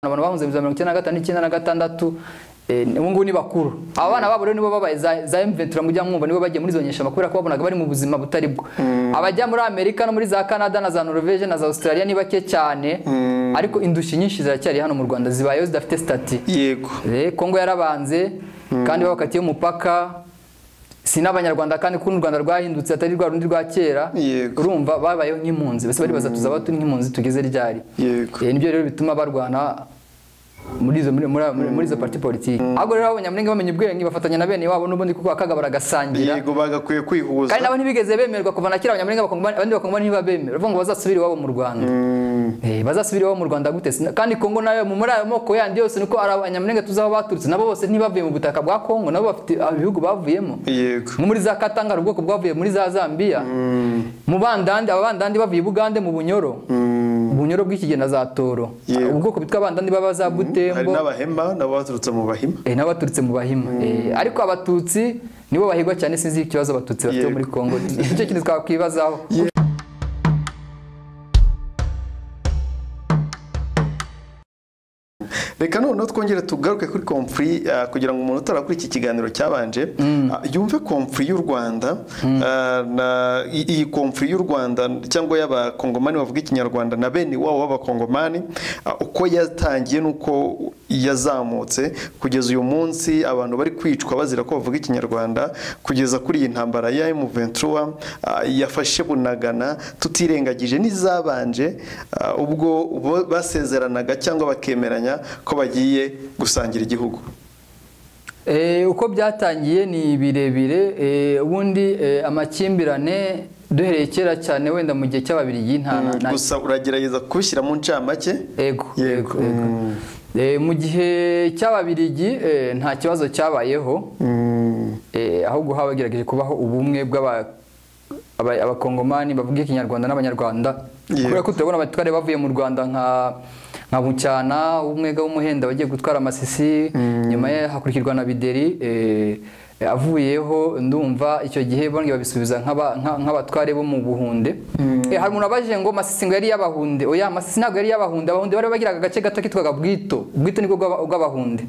abantu bahunze mu bihumbi mirongo icyenda na gatanu n'icyenda na gatandatu eh, ubu ngubu ni bakuru aba bana babo rero nibo babaye za, za M23 mujya mwumva nibo bagiye muri izo nyeshyamba kubera ko babonaga bari mu buzima butari bwo abajya muri Amerika no muri za Canada na za Norvège na za Australia ni bake cyane ariko indushyi nyinshi ziracyari hano mu Rwanda zibayeho zidafite stati yego Eh, Kongo yarabanze kandi babakatiye umupaka si n'abanyarwanda kandi kuko n'u Rwanda rwahindutse atari rwa rundi rwa kera Yego. urumva babayeho nk'impunzi bose bari bazatuza abato nk'impunzi tugeze ryari Yego. Eh, nibyo rero bituma barwana muri izo muri, muri, muri, muri izo parti politiki ahubwo rero abanyamulenge bamenye ubwenge bafatanya na bene wabo n'ubundi kuko akaga baragasangira yego bagakwiye kwihuza kandi nabo ntibigeze bemerwa kuva na kera abanyamulenge bakumva abandi bakumva ntibabemera bavuga ngo bazasubire iwabo mu Rwanda Eh, bazasubire iwabo mu Rwanda gute Sina- kandi Kongo nayo mu muri ayo moko yandi yose niko ari abanyamulenge tuzi aho baturutse nabo bose ntibavuye mu butaka bwa Kongo nabo bafite ah, ibihugu bavuyemo yego nko muri za Katanga ubwoko bwavuye muri za Zambia mu bandandi abandandi bavuye i Bugande mu Bunyoro Ubunyoro bw'ikigenda za Toro Yego. ubwoko bwitwa abandandi baba za hari Butembo n'abahema nabo baturutse mu bahima eh, n'abaturutse mu Bahima Eh, ariko abatutsi nibo bahigwa cyane sinzi ikibazo abatutsi bafite Yego. muri Kongo nicyo kintu twakwibazaho reka noneho twongere tugaruke kuri komfuri ah, kugira ngo umuntu utara kuri iki kiganiro cyabanje ah, yumve komfuri y'u rwanda ah, na- i- iyi komfuri y'u rwanda cyangwa y'abakongomani bavuga ikinyarwanda na bene wabo b'abakongomani ah, uko yatangiye n'uko yazamutse kugeza uyu munsi abantu bari kwicwa bazira ko bavuga ikinyarwanda kugeza kuri iyi ntambara ya M23 ah, yafashe bunagana tutirengagije n'izabanje ah, ubwo bo- basezeranaga cyangwa bakemeranya ko bagiye gusangira igihugu Eh, uko byatangiye ni birebire eh, ubundi eh, amakimbirane duhereye kera cyane wenda mu gihe cy'ababirigi nta nta- nta- gusa uragerageza kubishyira mu ncamake Ego, ego, Yego. ego. Eh, mu gihe cy'ababirigi eh, nta kibazo cyabayeho eh, ahubwo habagerageje kubaho ubumwe bw'aba- aba- abakongomani bavuga ikinyarwanda n'abanyarwanda Yego. kubera ko turabona abatware bavuye mu rwanda nka nka bucyana umwega w'umuhenda wagiye gutwara amasisi nyuma ye hakurikirwa na bideri eh, eh, avuyeho ndumva icyo gihe bongeye babisubiza nk'aba- nka- nk'abatware bo mu buhunde Eh, hari umuntu abajije ngo masisi ngo yari iy'abahunde oya masisi ntabwo yari iy'abahunde abahunde bari bagiraga agace gato kitwaga bwito bwito nibwo bw'aba- bw'abahunde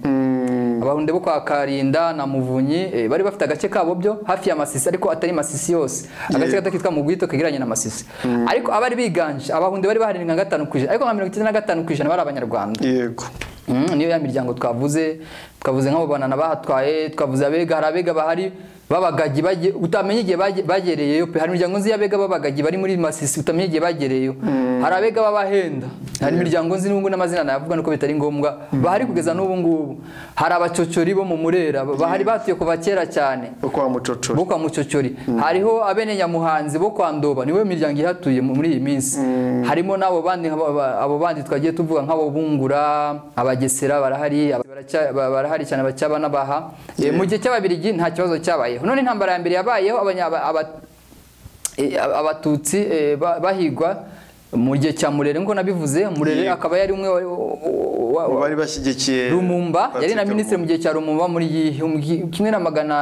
abahunde bo kwa karinda na muvunyi eh, bari bafite agace kabo byo hafi ya masisi ariko atari masisi yose agace gato kitwa mugwito kegeranye na masisi ariko abari biganje abahunde bari baharindwi nka gatanu ku ijana ariko nka mirongo icyenda na gatanu ku ijana bari abanyarwanda yego Mm, niyo ya miryango twavuze twavuze nk'abo banana bahatwaye twavuze abega hari abega bahari babagagi bagiye utamenya igihe bage- bagereyeyo pe hari imiryango nzi y'abega babagagi bari muri masisi utamenya igihe bagereyeyo hari abega babahenda hari imiryango nzi n'ubu ngubu n'amazina nayavuga nuko bitari ngombwa bahari kugeza n'ubu ngubu hari abacocori bo mu murera bahari batuye kuva kera cyane bo kwa mucocoro bo kwa mucocyori hariho abene nyamuhanzi bo kwa ndoba niwe miryango ihatuye mu- muri iyi minsi harimo n'abo bandi nk'aba- aba- abo bandi twagiye tuvuga nk'abo bungura abagesera barahari aba- baracya- ba- barahari cyane abacyaba n'abaha Eh, mu gihe cy'ababirigi nta kibazo cyabayeho none intambara ya mbere yabayeho abanya- aba- aba- eh, abatutsi eh, ba- bahigwa mu gihe cya murere nkuko nabivuze murere Yego. akaba yari umwe wa- wa- mu wa- bari bashyigikiye Rumumba yari na Patrick minisitiri mu Lumumba. gihe cya Rumumba muri igihumbi kimwe na magana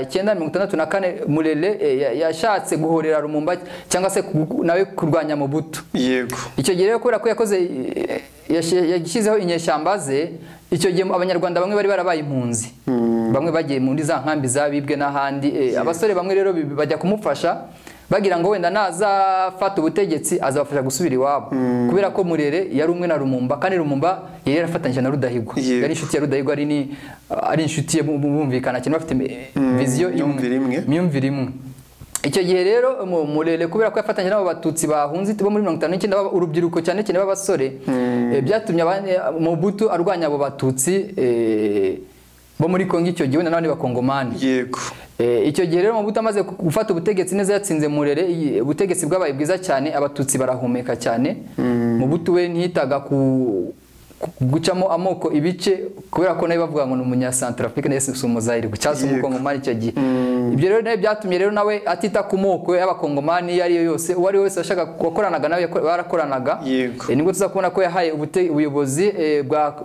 cyenda mirongo itandatu na kane Murere eh, ya- yashatse guhorera Rumumba cyangwa se ku- nawe kurwanya Mobutu yego icyo gihe rero kubera ko yakoze eh, yashi- yashyizeho inyeshyamba ze icyo gihe abanyarwanda bamwe bari barabaye impunzi bamwe bagiye muri za nkambi zabibwe n'ahandi eh, abasore bamwe rero bi- bajya kumufasha bagira ngo wenda nazafata ubutegetsi azabafasha gusubira iwabo kubera ko murere yari umwe na rumumba kandi rumumba yari yarafatanyije na rudahigwa Yego. yari inshuti ya rudahigwa ari ni- ari inshuti ye bu- bu- bumvikana cyane bafite eh, viziyo imyumvire imwe. imyumvire imwe icyo gihe rero mu murere kubera ko yafatanyije n'abo batutsi bahunze bo muri mirongo itanu n'icyenda baba- urubyiruko cyane cyane b'abasore eh, byatumye abane- Mobutu arwanya abo batutsi eh, bo muri Kongo icyo gihe wenda n'abandi bakongomani yego Eh, icyo gihe rero Mobutu amaze ku- gufata ubutegetsi neza yatsinze Murere iyi- ubutegetsi bwabaye bwiza cyane abatutsi barahumeka cyane Mobutu we ntiyitaga ku ku- gucamo amoko ibice kubera ko nawe bavuga ngo ni umunyasantrafrique ndetse si umuzayirwe cyangwa se Yego. umukongomani icyo gihe ibyo rero nawe byatumye rero nawe atita ku moko y'abakongomani iyo ari yo yose uwo ari we wese washaka wakoranaga nawe yako- barakoranaga Yego. Eh, nibwo tuzakubona ko yahaye ubute- ubuyobozi eh, bwa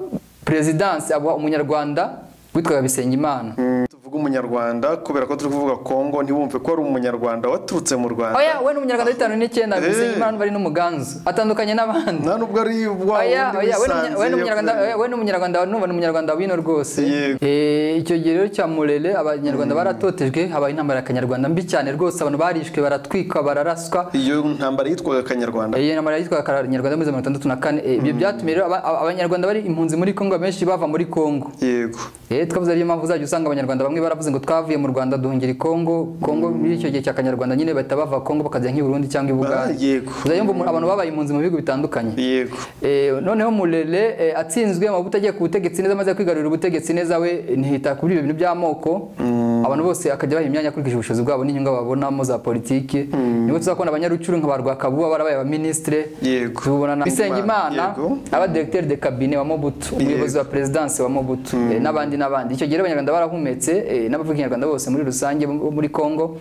perezidansi umunyarwanda witwaga Bisengimana tuvuga umunyarwanda kubera ko turi kuvuga kongo ntiwumve ko ari umunyarwanda waturutse mu rwanda oya we ni umunyarwanda w'itanu n'icyenda bisenga imana ari n'umuganzu atandukanye n'abandi nta nubwo ari wa oya wundi oya we ni umunya- we ni wisanzuye umunyarwanda oya, we ni umunyarwanda numva ni umunyarwanda wino rwose Eh, icyo gihe rero cya murere abanyarwanda baratotejwe habaye intambara ya kanyarwanda mbi cyane rwose abantu barishwe baratwikwa bararaswa iyo ntambara yitwaga kanyarwanda iyo namara yitwa kanyarwanda muri mirongo itandatu na kane eh, ibyo byatumye rero aba- aba- abanyarwanda bari impunzi muri kongo benshi bava muri kongo yego Eh, twavuze ariyo mpamvu uzajya usanga abanyarwanda bamwe baravuze ngo twavuye mu rwanda duhungira i kongo kongo muri icyo gihe cya kanyarwanda nyine bahita bava kongo bakajya nk'i burundi cyangwa i Ah, bugande yego uzajya wumva umuntu- abantu babaye impunzi mu bihugu bitandukanye yego Eh, noneho murere eh, atsinzwe amavuta agiye ku butegetsi neza amaze kwigarurira ubutegetsi neza we eh, ntihita kuri ibyo bintu by'amoko abantu bose akajya baha imyanya akurikije ubushobozi bwabo n'inyungu babonamo za politiki nibo tuzakubona abanyarucuru nka ba rwakabuba barabaye abaministre Yego. tubona na bisengimana Yego. aba directeur de cabinet wa mobutu umuyobozi wa presidence wa mobutu eh, n'abandi n'abandi icyo gihe rero abanyarwanda barahumetse eh, n'abavuga ikinyarwanda bose muri rusange bo muri congo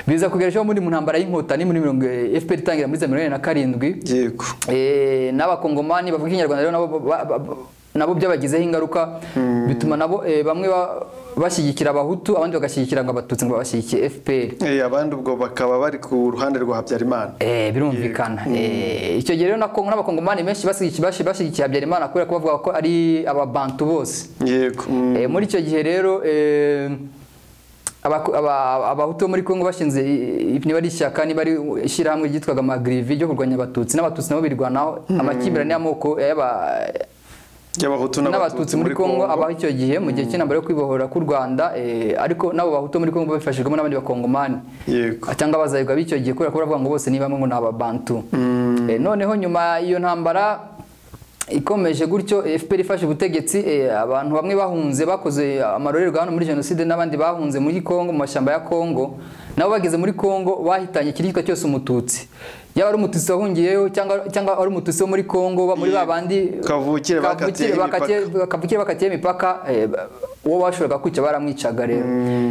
biza kugera ejo muri mu ntambara y'inkotanyi muri mirongo eh, fpr itangira muri za mirongo ine na karindwi yego Eh, n'abakongomani bavuga ikinyarwanda rero nabo ba- ba- ba- nabo byabagizeho ingaruka bituma nabo eh, bamwe ba- bashyigikira abahutu abandi bagashyigikira ngo abatutsi ngo babashyigikiye fpr Eh, abandi ubwo bakaba bari ku ruhande rwa habyarimana Eh, birumvikana Eh, icyo gihe rero na Kongo n'abakongomani benshi bashyigikiye bashi- bashyigikiye habyarimana kubera ko bavuga ko ari ababantu bose yego mm, Eh, muri icyo gihe rero eh, abaku- aba- abahutu bo muri kongo bashinze i- i- niba ari ishyaka niba ari ishyirahamwe ryitwaga amagrivi ryo kurwanya abatutsi n'abatutsi nabo birwanaho amakimbirane y'amoko y'aba- y'abahutu n'abatutsi muri kongo abaho icyo gihe mu gihe cy'intambara yo kwibohora k'u rwanda eh, ariko n'abo bahutu bo muri kongo babifashijwemo n'abandi bakongomani yego cyangwa abazayirwa b'icyo gihe kubera ko baravuga ngo bose ni bamwe ngo ni ababantu Eh, noneho nyuma iyo ntambara ikomeje gutyo eh, FPR ifashe ubutegetsi eh, abantu bamwe bahunze bakoze amarorerwa hano muri jenoside n'abandi bahunze muri Kongo mu mashyamba ya Kongo nabo bageze muri Kongo bahitanye ikiricwa cyose umututsi yaba ari umututsi wahungiyeyo cyangwa cyangwa ari umututsi wo muri Kongo ba- muri Yego. babandi Kavukire bakatiyeho bakatiye- kavukire bakatiye imipaka eh, uwo bashoboraga kwica baramwicaga rero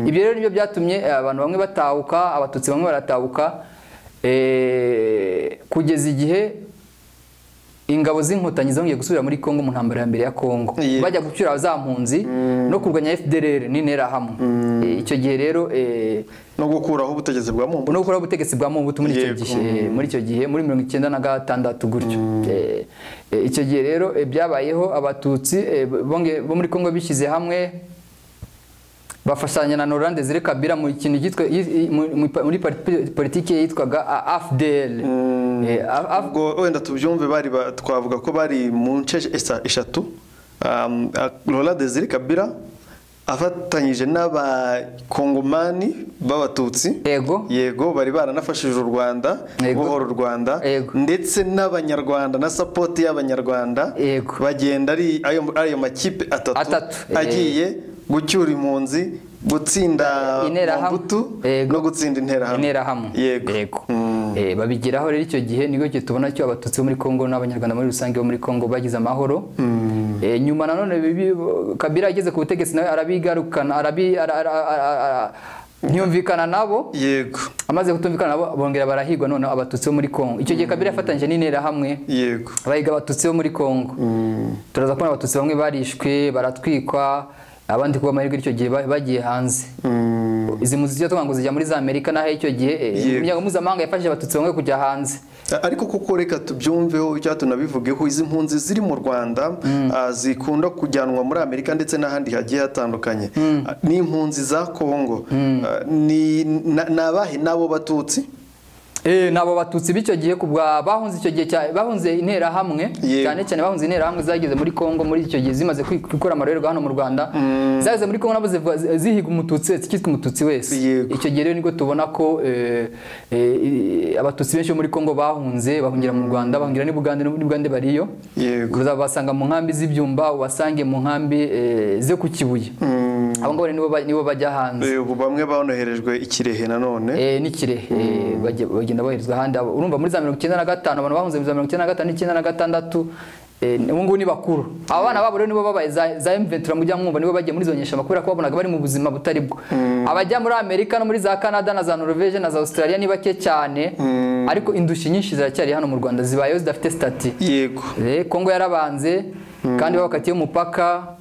ibyo rero nibyo byatumye eh, abantu bamwe batahuka abatutsi bamwe baratahuka eh, kugeza igihe ingabo z'inkotanyi zongeye gusubira muri Kongo mu ntambara ya mbere ya Kongo Yego. bajya gucyura za mpunzi no kurwanya FDLR n'interahamwe Eh, icyo gihe rero eh, no gukuraho ubutegetsi bwa mumbu no gukora ubutegetsi bwa Mobutu muri icyo Yego. gihe eh, muri icyo gihe muri mirongo icyenda na gatandatu gutyo Eh, eh, icyo gihe rero eh, byabayeho abatutsi eh, bonge- bo muri Kongo bishyize hamwe bafashanya na Laurent Desire Kabila mu kintu cyitwa i- i- mu- mu- muri parti- politiki yitwaga A- AFDL Eh, A- A- ubwo wenda tubyumve bari ba- twavuga ko bari mu nce esa- eshatu Um, a- Laurent Desire Kabila afatanyije n'abakongomani b'abatutsi yego yego bari baranafashije u rwanda Yego. guhora u rwanda Yego. ndetse n'abanyarwanda na sapoti y'abanyarwanda Yego. bagenda ari ayo ari ayo makipe atatu, Atatu, eh. agiye gucyura impunzi gutsinda Interahamwe. Mobutu Yego. no gutsinda interahamwe interahamwe yego Eh, babigeraho rero icyo gihe nibwo gihe tubona cyo abatutsi bo muri Kongo n'abanyarwanda muri rusange bo muri Kongo bagize amahoro Eh, nyuma nanone bibi- Kabila ageze ku butegetsi nawe arabigarukana arabi ara- ara- ara- ara- ntiyumvikana nabo yego amaze kutumvikana nabo bongera barahigwa noneho abatutsi bo muri Kongo icyo gihe Kabila yafatanyije n'interahamwe yego abahiga abatutsi bo muri Kongo turaza kubona abatutsi bamwe barishwe baratwikwa abandi kuba amahirwe icyo gihe ba- bagiye hanze izi mpunzi tujya tuvuga ngo zijya muri za amerika naho icyo gihe eh, Yego. imiryango mpuzamahanga yafashije abatutsi bamwe kujya hanze A- ariko kuko reka tubyumveho icyo tunabivugeho izi mpunzi ziri mu rwanda ah, zikunda kujyanwa muri amerika ndetse n'ahandi hagiye hatandukanye Ah, ni impunzi za kongo Ah, ni na- ni abahe n'abo batutsi Eh, nabo batutsi b'icyo gihe kubwa bahunze icyo gihe cya bahunze interahamwe Yego. cyane cyane bahunze interahamwe zageze muri Kongo muri icyo gihe zimaze kwi- gukora amarorerwa hano mu Rwanda zageze muri Kongo nabo ziva- zi- zihiga umututsi wese cyitwa umututsi wese Yego. icyo gihe rero nibwo tubona ko eh, eh, abatutsi benshi bo muri Kongo bahunze bahungira mu Rwanda bahungira ni Bugande ni Bugande bariyo yego uzabasanga mu nkambi z'ibyumba ubasange mu nkambi eh, zo ku Kibuye abo ngabo rero nibo ba- nibo bajya hanze Eh, ubu bamwe banoherejwe ikirehe nanone Eh, n'ikirehe eh, bajya- bagenda boherezwa ahandi Abo- urumva muri za mirongo icyenda na gatanu abantu bahunze muri za mirongo icyenda na gatanu n'icyenda na gatandatu eh, ni- ubu ngubu ni bakuru aba bana babo rero nibo babaye za- za emventura mujya mwumva nibo bagiye muri zo nyeshyamba kubera ko babonaga bari mu buzima butari bwo abajya muri amerika no muri za canada na za norvege na za australia ni bake cyane ariko indushyi nyinshi ziracyari hano mu rwanda zibayeho zidafite stati yego Eh, kongo yarabanze kandi babakatiye umupaka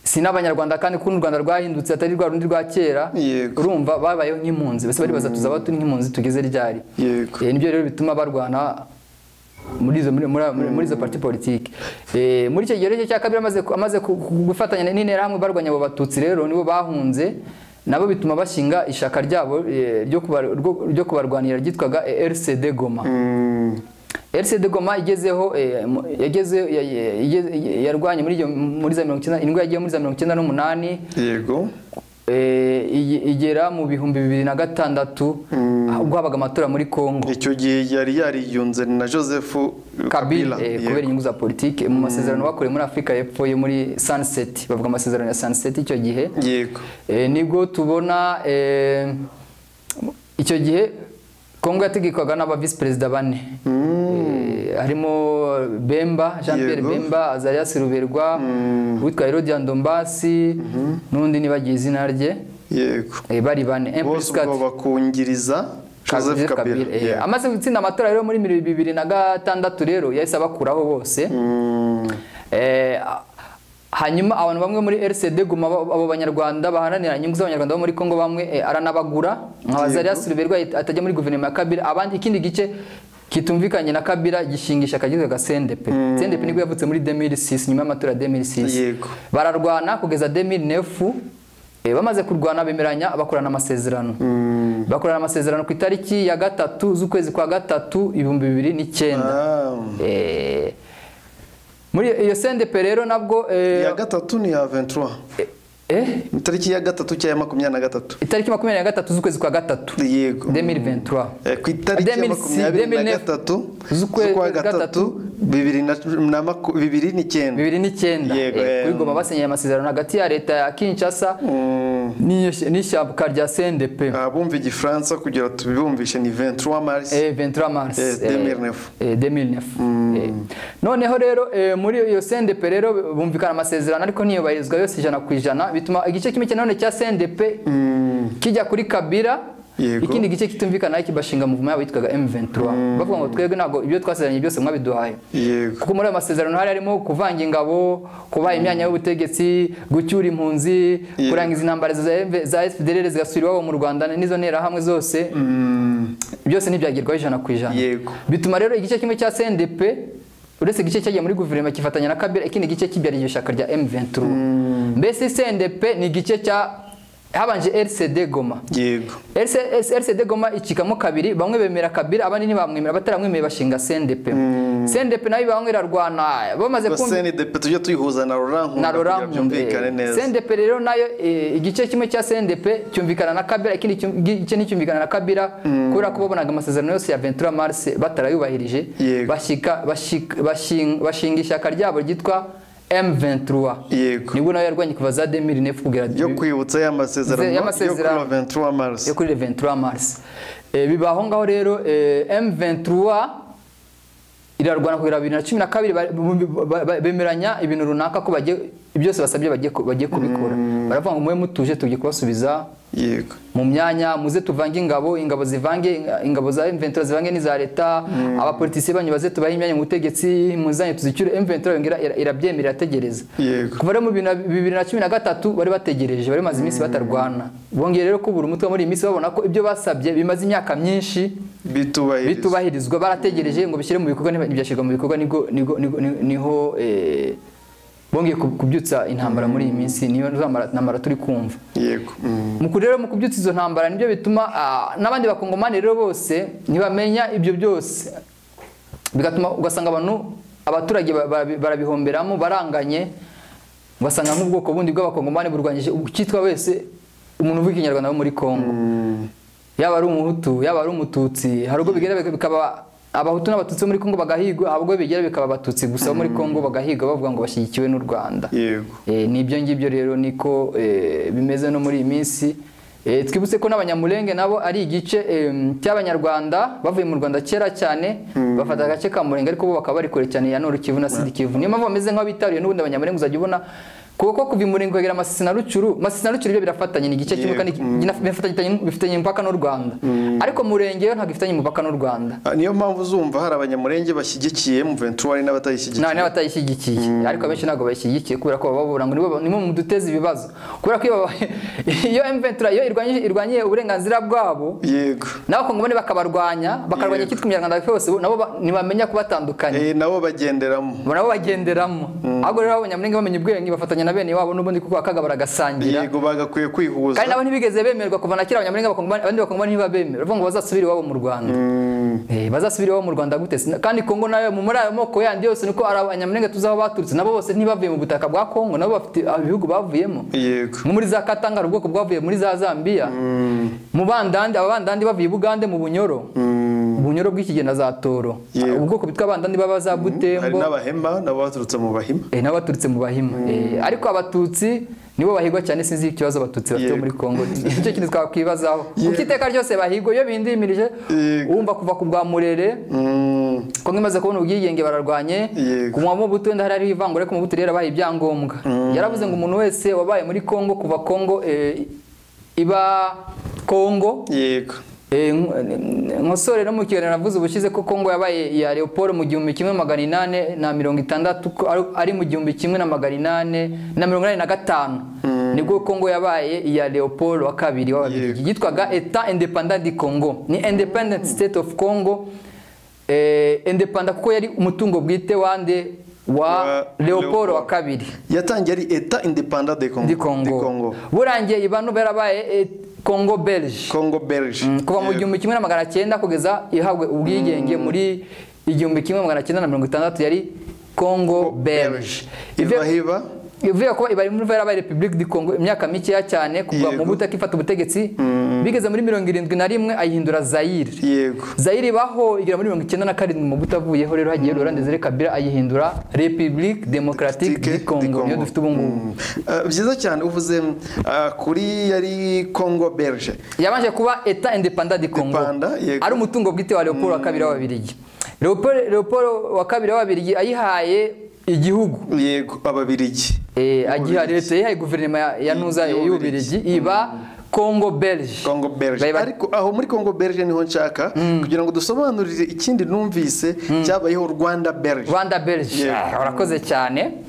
si n'abanyarwanda kandi kuko n'u rwanda rwahindutse atari rwa rundi rwa kera Yego. urumva babayeho nk'impunzi bose bari bazatuza aho turi nk'impunzi tugeze ryari Yego. Eh, nibyo rero bituma barwana muri izo muri muri- muri izo parti politike Eh, muri icyo gihe rero cya kabiri amaze ku- amaze ku- ku- gufatanya n'interahamwe barwanya abo batutsi rero nibo bahunze nabo bituma bashinga ishyaka ryabo eh, ryo kubar- rwo- ryo kubarwanira ryitwaga eh, RCD Goma Mm, RCD Goma igezeho eh, mu- yageze ya- ya- igeze- yarwanye muri iyo muri za 19 indwara yagiye muri za 1998 yego eh, ige- igera mu bihumbi bibiri na gatandatu ubwo habaga amatora muri Kongo icyo gihe yari yariyunze na joseph Kabila eh, yego. kubera inyungu za politiki mu masezerano bakoreye muri Afurika y'Epfo yo muri Sunset bavuga amasezerano ya Sunset icyo gihe yego eh, nibwo tubona eh, icyo gihe Kongo yategekwaga n'aba visi perezida bane Eh, harimo Bemba Jean Pierre Yego. Bemba Azarias Ruberwa witwa Herodian Dombasi n'undi nibagiye izina rye yego eh, bari bane Un plus bose quatre. ubwo bakungiriza joseph Joseph kabila Kabila, eh, yego. amaze gutsinda amatora rero muri bibiri na gatandatu rero yahise abakuraho bose Mm, Eh, hanyuma abantu bamwe muri RCD Guma abo abo banyarwanda baharanira inyungu z'abanyarwanda bo muri Kongo bamwe eh, aranabagura nka Azarias Ruberwa atajya muri guverinoma ya Kabila abandi ikindi gice kitumvikanye na Kabila gishingisha kagizwe ga CNDP CNDP nibwo yavutse muri 2006 nyuma y'amatora ya 2006 Yego. bararwana kugeza 2009 eh, bamaze kurwana bemeranya bakorana amasezerano bakorana amasezerano ku itariki ya gatatu z'ukwezi kwa gatatu ibihumbi bibiri n'icyenda ah, Eh, muri iyo sendepe rero nabwo eh, iya gatatu ni iya 23 eh, itariki ya gatatu cyangwa makumyabiri na gatatu itariki makumyabiri na gatatu z'ukwezi kwa gatatu yego 2023 Eh, ku itariki ya 2006, makumyabiri 2009 na gatatu z'ukwezi kwa z'ukwa gatatu bibiri na na maku- bibiri n'icyenda bibiri n'icyenda Yego, eh, eh. kuri Goma basenyeye amasezerano hagati ya leta ya Kinshasa Mm, n'iyo- n'ishyaka rya sendepe abumva igifaransa kugira tubibumvishe ni 23 mars Eh, 23 mars Eh, 2009. eh, eh, 2009 Eh, noneho rero eh, muri iyo CNDP rero bumvikana amasezerano ariko ntiyubahirizwa yose ijana ku ijana bituma igice kimwe nanone cya CNDP kijya kuri Kabila Yego. ikindi gice kitumvikana kibashinga muvuma yabo yitwaga M23 bavuga ngo twebwe ntabwo ibyo twasezeranye byose mwabiduhaye yego kuko muri ayo masezerano hari harimo kuvanga ingabo kubaha imyanya y'ubutegetsi gucyura impunzi Yego. kurangiza intambara za FD za FDLR zigasubira iwabo mu Rwanda n'izo nterahamwe zose Mm, byose ntibyagerwaho ijana ku ijana Yego. bituma rero igice kimwe cya CNDP uretse igice cyagiye muri guverinoma kifatanya na Kabila ikindi gice kibyara iryo shyaka rya M23 mbese CNDP ni igice cya habanje RCD Goma yego RC- RCD Goma icikamo kabiri bamwe bemera Kabila abandi ntibamwemera bataramwemeye bashinga CNDP CNDP nayo bamwe irarwana bamaze kumva cndp tujye tuyihuza na na rurankunda kugira Laurent byumvikane Nkunda. neza CNDP rero nayo eh, igice kimwe cya CNDP cyumvikana na Kabila ikindi cyum- gice nticyumvikana na Kabila kubera ko babonaga amasezerano yose ya 23 Mars batarayubahirije Yego. bashika bashik- bashing- bashinga ishyaka ryabo ryitwa M23 Yego. nibwo nayo yarwanye kuva za 2009 kugera yo kwibutsa ya masezerano Ya yo kuri masezerano. 23 mars yo kuri 23 Mars Eh, bibaho ngaho rero eh, M23 irarwana kugera bibiri na cumi na kabiri ba- bu- ba- ba- bemeranya ibintu runaka ko bagiye byose basabye bagiye ku- bagiye kubikora baravuga ngo mube mutuje tujye kubasubiza yego mu myanya muze tuvange ingabo ingabo zivange ingabo za M23 zivange n'iza leta abapolitisi banyu baze tubahe imyanya mu butegetsi muzanye tuzicyure M23 yongera ira- irabyemerera irategereza Yego. kuva rero mu bibiri na- bibiri na cumi na gatatu bari bategereje bari bamaze iminsi batarwana bongeye rero kubura umutwe muri iyi minsi babona ko ibyo basabye bimaze imyaka myinshi bitubahiriza bitubahirizwa barategereje ngo bishyire mu bikorwa niba- ntibyashyirwa mu bikorwa nigo- nigo- nigo- ni- niho eh, bongeye ku- kubyutsa intambara muri iyi minsi niyo za mara- ntambara turi kumva yego Mm, mu kurero mu kubyutsa izo ntambara nibyo bituma ah, n'abandi bakongomani rero bose ntibamenya ibyo byose bigatuma ugasanga abantu abaturage ba- ba- barabihomberamo baranganye ugasanga nk'ubwoko bundi bw'abakongomani burwanyije ukitwa wese umuntu uvuga ikinyarwanda wo muri kongo yaba ari umuhutu yaba ari umututsi hari ubwo bigera bika- bikaba abahutu n'abatutsi bo muri kongo bagahigwa hari ubwo bigera bikaba abatutsi gusa bo muri kongo bagahigwa bavuga ngo bashyigikiwe n'u rwanda yego Eh, ni ibyo ngibyo rero niko eh, bimeze no muri iyi minsi Eh, twibutse ko n'abanyamurenge nabo ari igice em, cy'abanyarwanda bavuye mu rwanda kera cyane bafata agace ka murenge ariko bo bakaba bari kure cyane ya noru kivu na sidi kivu niyo mpamvu bameze nk'abitaruye n'ubundi abanyamurenge uzajya ubona kuko kuva i muringogera masisi na rucuru masisi na rucuru byo birafatanye ni igice kimwe Yego, kandi mm. binafatanye- bifitanye umupaka n'u rwanda ariko murenge yo ntabwo ifitanye umupaka n'u rwanda Ah, niyo mpamvu uzumva hari abanyamurenge bashyigikiye M23 hari n'abatayishyigikiye nta n'abatayishyigikiye ariko abenshi ntabwo bayishyigikiye kubera ko baba babura ngo nibo nimwe mu duteza ibibazo kubera ko iyo baba- iyo M23 iyo irwanyije- irwanyiye uburenganzira bwabo yego nawe bakongomani bakabarwanya bakarwanya Yego. icyitwa imyarwanda yose bo nabo ba- ntibamenya kubatandukanya Eh, nabo bagenderamo bo nabo bagenderamo ahubwo rero abanyamurenge bamenye ubwenge bafatanya na bene wabo n'ubundi kuko akagabura agasangira yego bagakwiye kwihuza kandi nabo ntibigeze bemerwa kuva na kera abanyamurenge bakongomani abandi bakongomani ntibabemera bavuga ngo bazasubire iwabo mu rwanda Eh, bazasubire iwabo mu rwanda gute Sina- kandi kongo nayo mu muri ayo moko yandi yose niko ari abanyamurenge tuzi aho baturutse nabo bose ntibavuye mu butaka bwa kongo nabo bafite ibihugu bavuyemo yego nko muri za katangara ubwoko bwavuye muri za zambia mu bandandi ababandandi bavuye i bugande mu bunyoro ubunyoro bw'ikigenda za toro Yego. ubwoko bwitwa abandandi baba za hari butembo n'abahema nabo baturutse mu bahima Eh, nabo baturutse mu bahima Eh, ariko abatutsi nibo bahigwa cyane sinzi ikibazo abatutsi bafite Yego. muri congo icyo kintu twakwibazaho kuko Yego. iteka ryose bahigwa iyo bindimirije Yego. wumva kuva ku bwa murere Mm, kongo imaze kubona ubwigenge bararwanye Yego. ku mwamo buto wenda hari hariho ivangura ariko mu buto rero yabaye ibyangombwa yaravuze ngo umuntu wese wabaye muri congo kuva congo eh, iba congo yego Eh, nk- eh, nkosore no mu kiganiro navuze ubushize ko Kongo yabaye iya Leopold mu gihumbi kimwe magana inane na mirongo itandatu ko ari- ari mu gihumbi kimwe na magana inane na mirongo inane na gatanu nibwo Kongo yabaye iya Leopold wa kabiri w'ababiligi yitwaga Etat Independant du Congo ni Independent State of Congo eh, independent kuko yari umutungo bwite wande wa Wa Leopold wa Leopold. kabiri yatangiye ari eta independant de congo di Congo burangiye ibanu barabaye eh, Congo Belge congo belge kuva mu gihumbi kimwe na magana cyenda kugeza ihabwa ubwigenge muri igihumbi kimwe magana cyenda na mirongo itandatu yari Congo Belge iva Ivuye- hiba ivuye kuba ibari muri yarabaye Republique du Congo imyaka mikeya cyane kuva mu Yego. buto ifata ubutegetsi bigeze muri mirongo irindwi na rimwe ayihindura Zaire yego Zaire ibaho igera muri mirongo icyenda na karindwi mu buto avuyeho rero hagiye Laurent Desire Kabila ayihindura République démocratique Tike du Congo niyo dufite ubu ngubu Mm. Ah, byiza cyane uvuze ah, kuri yari congo belge yabanje kuba Etat independant du Congo Independant, yego. ari umutungo bwite wa Leopold wa kabiri w'ababiligi Leopold Leopold wa kabiri w'ababiligi ayihaye igihugu yego ababirigi eh agihaye leta yayihaye guverinoma ya- ya Nuza y'u y'ubirigi iba Congo Belge Congo Belge Bari- ariko aho muri Congo Belge niho nshaka kugira ngo dusobanurire ikindi numvise cyabayeho Rwanda Belge Rwanda Belge Yego. Ah, warakoze cyane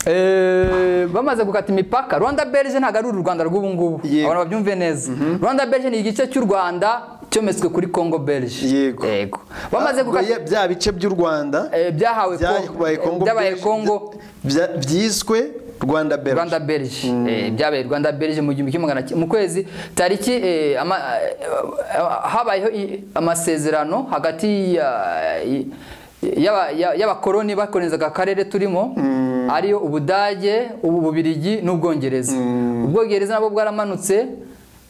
Eh, bamaze gukata imipaka Rwanda Belge ntabwo ari uru Rwanda rw'ubu ngubu Yego. abantu babyumve neza Rwanda Belge ni igice cy'u Rwanda cyometswe kuri Congo Belge Yego. yego bamaze Ubwo gukata ya- bya bice by'u Rwanda Eh, byahawe byabaye Congo Congo byabaye Belge, Congo bya- byiswe Rwanda Belge Rwanda Belge Eh, byabaye Rwanda Belge mu gihumbi kimwe magana cy- mu kwezi tariki eh, ama- eh, habayeho i- amasezerano hagati ya- i- y'aba- ya- y'abakoloni bakorezaga akarere turimo ariyo Ubudage ubu Bubirigi n'Ubwongereza Ubwongereza nabwo bwaramanutse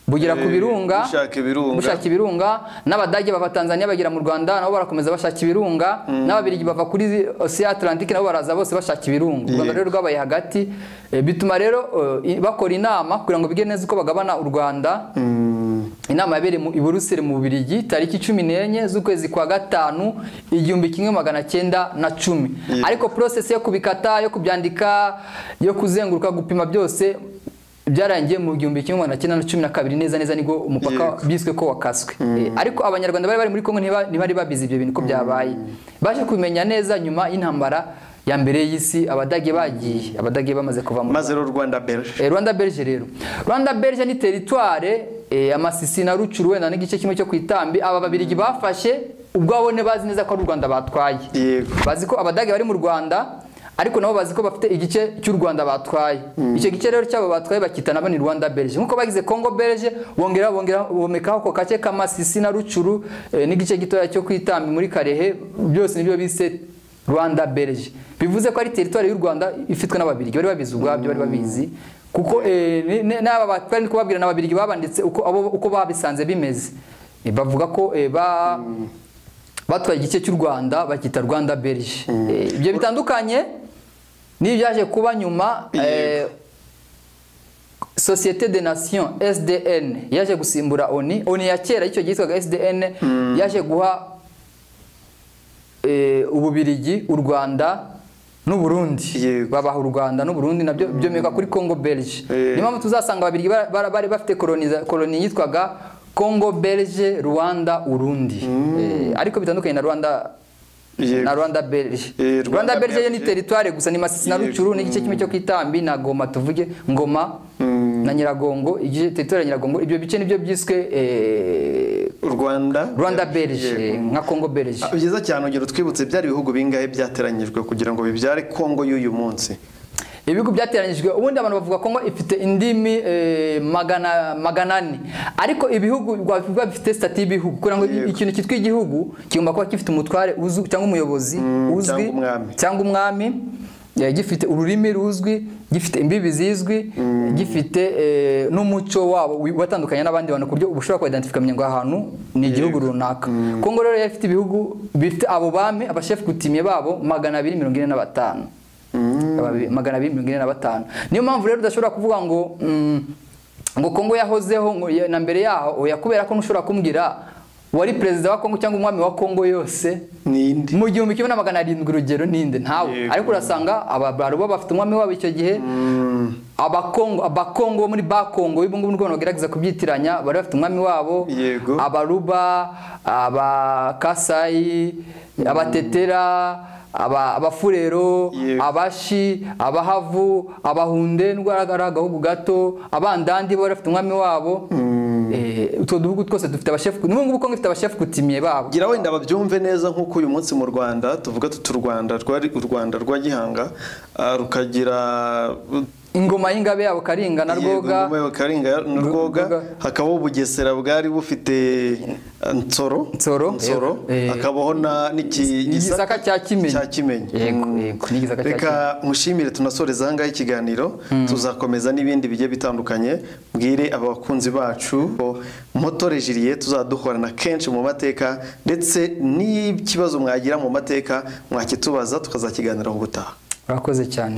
bugera ku Eh, birunga bushaka ibirunga. bushaka ibirunga n'abadage bava Tanzania bagera mu Rwanda nabo barakomeza bashaka ibirunga n'ababirigi bava kuri Ocean Atlantique nabo baraza bose bashaka ibirunga u Rwanda Yego. rero rwabaye hagati Eh, bituma rero eh, i- bakora inama kugira ngo bige neza uko bagabana u Rwanda inama yabereye mu- i Buruseli mu Bubiligi tariki cumi n'enye z'ukwezi kwa gatanu igihumbi kimwe magana cyenda na cumi Yego. ariko process yo kubikata yo kubyandika yo kuzenguruka gupima byose byarangiye mu gihumbi kimwe magana cyenda na cumi na kabiri neza neza nibwo umupaka Yego. biswe ko wakaswe Eh, ariko abanyarwanda bari bari muri Kongo ntiba- ntibari babizi ibyo bintu ko byabaye baje kubimenya neza nyuma y'intambara ya mbere y'isi abadage bagiye abadage bamaze kuva mu maze rero Rwanda Belge Eh, Rwanda Belge rero Rwanda Belge ni teritware eh, amasisi na rucuru wenda n'igice kimwe cyo ku itambi aba babirigi bafashe ubwabo ne bazi neza ko ari u Rwanda batwaye yego bazi ko abadage bari mu Rwanda ariko nabo bazi ko bafite igice cy'u Rwanda batwaye icyo gice rero cyabo batwaye bakita nabo ni Rwanda Belge nk'uko bagize Congo Belge bongera bongera bomekaho ako gace k'amasisi na rucuru eh, n'igice gitoya cyo kwitambi muri Karehe byose nibyo bise Rwanda Belge bivuze ko ari teritwari y'u Rwanda ifitwe n'ababirigi bari babizi ubwabyo bari babizi kuko eh, ni- ni- n'aba batwari ni kubabwira n'ababirigi babanditse uko abo uko babisanze bimeze Eh, bavuga ko eh, ba batwaye igice cy'u rwanda bakita rwanda belge Eh, ibyo bitandukanye n'ibyaje kuba nyuma Yego. eh, sosiyete de nation sdn yaje gusimbura oni oni ya kera y'icyo gihe yitwaga sdn yaje guha eh, ububirigi u rwanda n'uburundi Yego. babaha u rwanda n'uburundi nabyo byomeka kuri congo belge Eh. niyo mpamvu tuzasanga ababiri bara- bara- bari bafite koloniza- koloni yitwaga congo belge rwanda urundi Eh, ariko bitandukanye na rwanda Yego. na rwanda belge Eh, Rwanda rwanda belge yo ni Belge. teritwari gusa ni masisi na Yego. rucuru n'igice kimwe cyo ku itambi na goma tuvuge ngoma na nyiragongo igice teritwari ya nyiragongo ibyo bice nibyo byiswe eh, u rwanda rwanda belge Yego. eh, nka congo belge Ah, byiza cyane urugero twibutse byari ibihugu bingahe byateranyijwe kugira ngo bibyare kongo y'uyu munsi ibihugu byateranyijwe ubundi abantu bavuga ko ngo ifite indimi eh, magana magana ane ariko ibihugu biba bifite sitati y'ibihugu kugira ngo Yego. ikintu cyitwa igihugu kigomba kuba gifite umutware uzwi cyangwa umuyobozi uzwi cyangwa umwami. cyangwa umwami eh, gifite ururimi ruzwi gifite imbibi zizwi gifite eh, n'umuco wabo wi- watandukanye n'abandi bantu ku buryo uba ushobora kuidentifika ngo aha hantu ni igihugu runaka kongo rero yari ifite ibihugu bifite abo bami abashefu kutimiye babo magana abiri mirongo ine na batanu Ababi- magana abiri mirongo ine na batanu niyo mpamvu rero udashobora kuvuga ngo mm, ngo kongo yahozeho ngo ya- na mbere yaho oya kubera ko ntushobora kumbwira wari perezida wa kongo cyangwa umwami wa kongo yose n'indi mu gihumbi kimwe na magana arindwi urugero ninde ntawe Yego. ariko urasanga ababaruba bafite umwami wabo icyo gihe abakongo abakongo bo muri bakongo ubu ngubu nibwo bagerageza kubyitiranya bari bafite umwami wabo Yego. abaruba abakasayi abatetera aba- abafurero Yego. abashi abahavu abahunde n'ubwo agahugu gato abandandi bo bari bafite umwami wabo Eh, utwo duhugu twose dufite abashefu n'ubu ngubu kongo ifite abashefu kutimiye babo gira wenda babyumve neza nk'uko uyu munsi mu rwanda tuvuga tuti u rwanda rwari u rwanda rwa gihanga ah, rukagira ingoma y'ingabe yabo karinga na Yego, rwoga ingoma ya Karinga na rwoga Rwoga. hakabaho ubugesera bwari bufite ah, nsoro Nsoro. nsoro Eh. hakabaho na n'iki- igisaka cya kimenyi cya kimenyi yego yego n'igisaka cya kimenyi reka nkushimire tunasoreza ahangaha ikiganiro tuzakomeza n'ibindi bigiye bitandukanye mbwire abakunzi bacu motore jiriye tuzaduhorana kenshi mu mateka ndetse n'ikibazo mwagira mu mateka mwakitubaza tukazakiganiraho ubutaha urakoze cyane